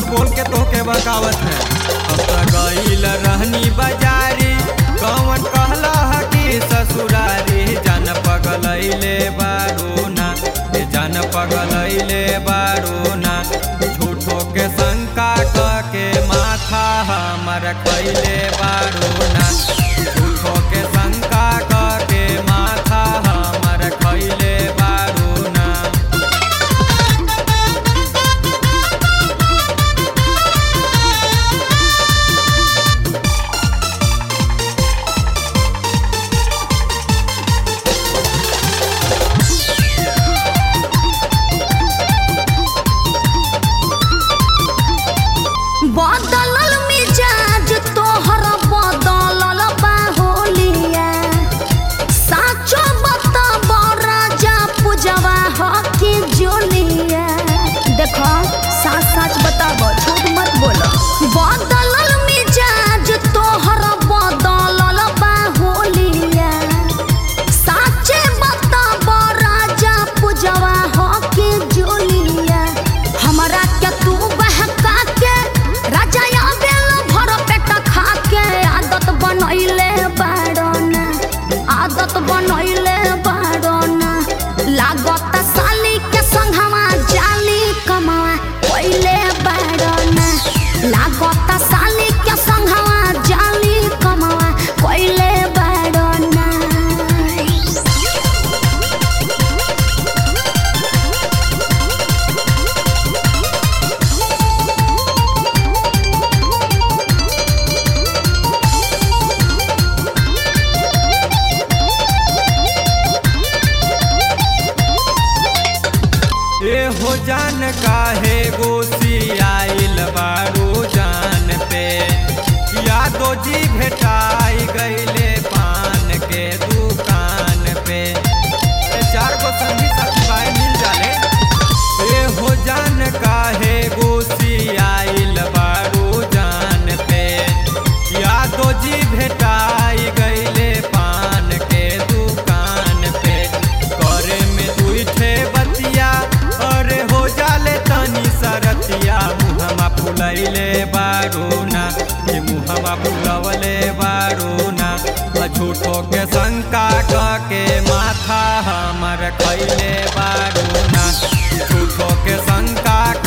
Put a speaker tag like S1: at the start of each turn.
S1: बोल के तोहके बकावत है अब तो गईल रहनी बाजारी कौन कहला है कि ससुरारी जान पगलैले बारू ना ए जान पगलैले बारू ना झूठो के शंका क के माथा हमर खैले बारू ना झूठो के शंका क के माथा हमर खैले बारू ना
S2: बदलल मिजाज तोहर बदलल बाहोलिया साचो बताब राजा पूजवा ह के जोलिया देखो सच सच बताब झूठ मत बोलो बदलल मिजाज तोहर बदलल बाहोलिया साचे बताब राजा पूजवा ह के जोलिया हमरा के तू बहका के राजा आवेल भर पेट खा के आदत बनैले बाड़ना आदत बनैले बाड़ना लागत साली के संघवा जाली कमावा पहिले बाड़ना लागत साली के संघवा जाली कमावा पहिले बाड़ना
S1: ए हो जान काहे गोसी आइल बारू जान पे यादो जी भेटाई गईले पान के दुकान पे ए चार गो संगी साथी भाई मिल जाले ए हो जान काहे गोसी आइल बारू जान पे यादो जी भेटाई गईले पान के दुकान पे करे में दुइठे बतिया अरे हो जाले तनी सरतिया मुहमा फुलैले बारूना ये मुहमा फुलवले बारूना झूठो के शंका क के माथा हमर खैले बारूना झूठो के शंका